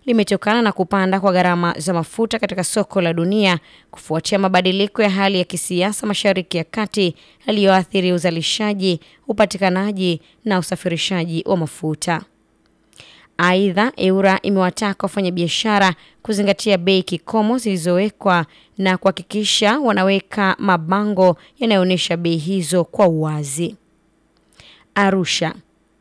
limetokana na kupanda kwa gharama za mafuta katika soko la dunia kufuatia mabadiliko ya hali ya kisiasa Mashariki ya Kati yaliyoathiri uzalishaji, upatikanaji na usafirishaji wa mafuta. Aidha, EWURA imewataka wafanyabiashara kuzingatia bei kikomo zilizowekwa na kuhakikisha wanaweka mabango yanayoonyesha bei hizo kwa uwazi. Arusha.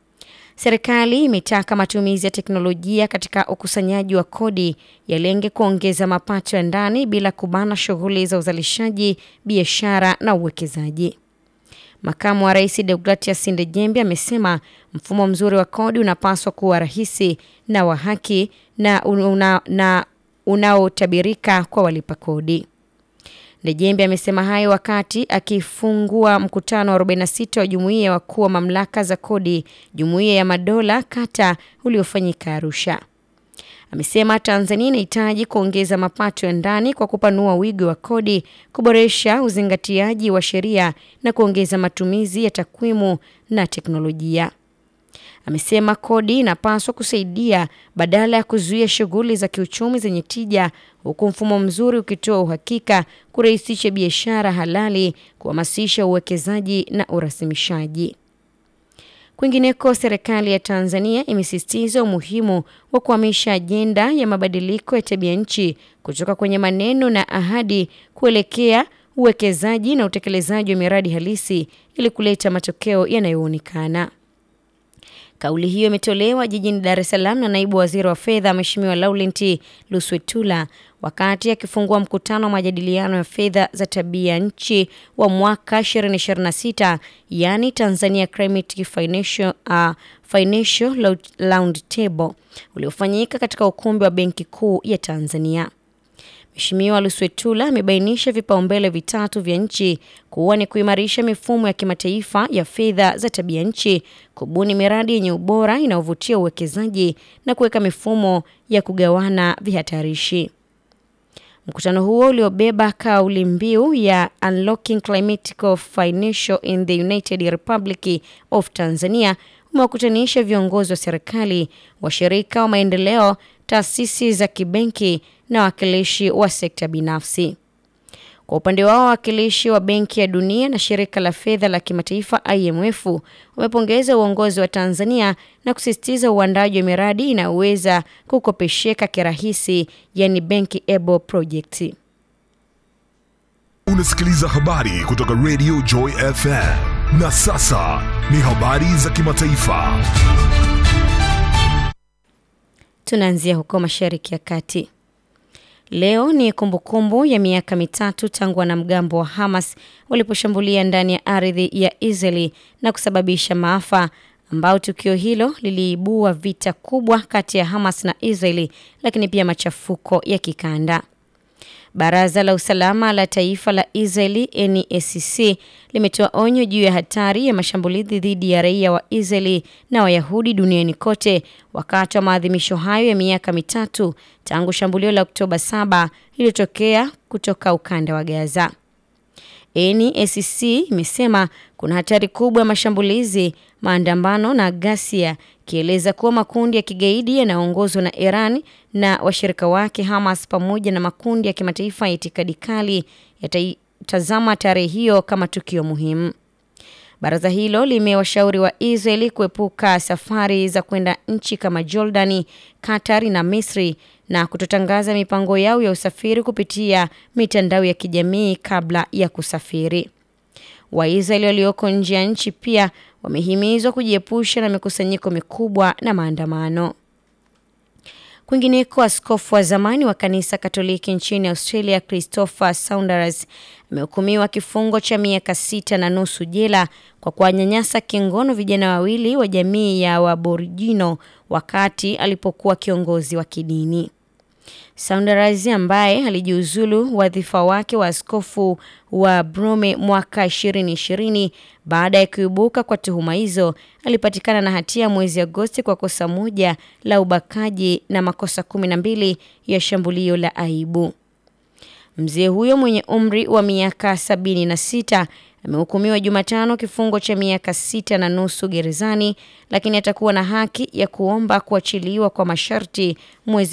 Serikali imetaka matumizi ya teknolojia katika ukusanyaji wa kodi yalenge kuongeza mapato ya ndani bila kubana shughuli za uzalishaji, biashara na uwekezaji. Makamu wa Rais Deogratias Ndejembi amesema mfumo mzuri wa kodi unapaswa kuwa rahisi na wa haki na, una, na unaotabirika kwa walipa kodi. Ndejembi amesema hayo wakati akifungua mkutano wa 46 wa jumuiya ya wakuu wa mamlaka za kodi jumuiya ya madola kata uliofanyika Arusha. Amesema Tanzania inahitaji kuongeza mapato ya ndani kwa kupanua wigo wa kodi, kuboresha uzingatiaji wa sheria na kuongeza matumizi ya takwimu na teknolojia. Amesema kodi inapaswa kusaidia badala ya kuzuia shughuli za kiuchumi zenye tija, huku mfumo mzuri ukitoa uhakika, kurahisisha biashara halali, kuhamasisha uwekezaji na urasimishaji. Kwingineko, serikali ya Tanzania imesisitiza umuhimu wa kuhamisha ajenda ya mabadiliko ya tabia nchi kutoka kwenye maneno na ahadi kuelekea uwekezaji na utekelezaji wa miradi halisi ili kuleta matokeo yanayoonekana. Kauli hiyo imetolewa jijini Dar es Salaam na naibu waziri wa fedha Mheshimiwa Laurent Luswetula wakati akifungua mkutano wa majadiliano ya fedha za tabia nchi wa mwaka 2026 yani Tanzania Climate Financial, uh, Financial Roundtable uliofanyika katika ukumbi wa Benki Kuu ya Tanzania. Mheshimiwa Luswetula amebainisha vipaumbele vitatu vya nchi kuwa ni kuimarisha mifumo ya kimataifa ya fedha za tabia nchi, kubuni miradi yenye ubora inayovutia uwekezaji na kuweka mifumo ya kugawana vihatarishi. Mkutano huo uliobeba kauli mbiu ya Unlocking Climate Financial in the United Republic of Tanzania umewakutanisha viongozi wa serikali, washirika wa maendeleo, taasisi za kibenki na wawakilishi wa sekta binafsi. Kwa upande wao, wawakilishi wa Benki ya Dunia na Shirika la Fedha la Kimataifa IMF wamepongeza uongozi wa Tanzania na kusisitiza uandaji wa miradi inayoweza kukopesheka kirahisi, yani bankable project. Unasikiliza habari kutoka Radio Joy FM. Na sasa ni habari za kimataifa. Tunaanzia huko Mashariki ya Kati. Leo ni kumbukumbu kumbu ya miaka mitatu tangu wanamgambo wa Hamas waliposhambulia ndani ya ardhi ya Israeli na kusababisha maafa ambao tukio hilo liliibua vita kubwa kati ya Hamas na Israeli lakini pia machafuko ya kikanda. Baraza la Usalama la Taifa la Israeli NSC limetoa onyo juu ya hatari ya mashambulizi dhidi ya raia wa Israeli na Wayahudi duniani kote wakati wa maadhimisho hayo ya miaka mitatu tangu shambulio la Oktoba 7 lililotokea kutoka ukanda wa Gaza. NSC imesema kuna hatari kubwa ya mashambulizi, maandamano na ghasia, kieleza kuwa makundi ya kigaidi yanayoongozwa na Iran na washirika wake Hamas pamoja na makundi ya kimataifa ya itikadi kali yatatazama tarehe hiyo kama tukio muhimu. Baraza hilo limewashauri wa Israeli kuepuka safari za kwenda nchi kama Jordani, Qatar na Misri na kutotangaza mipango yao ya usafiri kupitia mitandao ya kijamii kabla ya kusafiri. Waisraeli walioko nje ya nchi pia wamehimizwa kujiepusha na mikusanyiko mikubwa na maandamano. Kwingineko, askofu wa zamani wa kanisa Katoliki nchini Australia Christopher Saunders amehukumiwa kifungo cha miaka sita na nusu jela kwa kuwanyanyasa kingono vijana wawili wa jamii ya Waborijino wakati alipokuwa kiongozi wa kidini. Saunders ambaye alijiuzulu wadhifa wake wa askofu wa Brome mwaka 2020 baada ya kuibuka kwa tuhuma hizo, alipatikana na hatia mwezi Agosti kwa kosa moja la ubakaji na makosa kumi na mbili ya shambulio la aibu. Mzee huyo mwenye umri wa miaka sabini na sita amehukumiwa Jumatano kifungo cha miaka sita na nusu gerezani, lakini atakuwa na haki ya kuomba kuachiliwa kwa masharti mwezi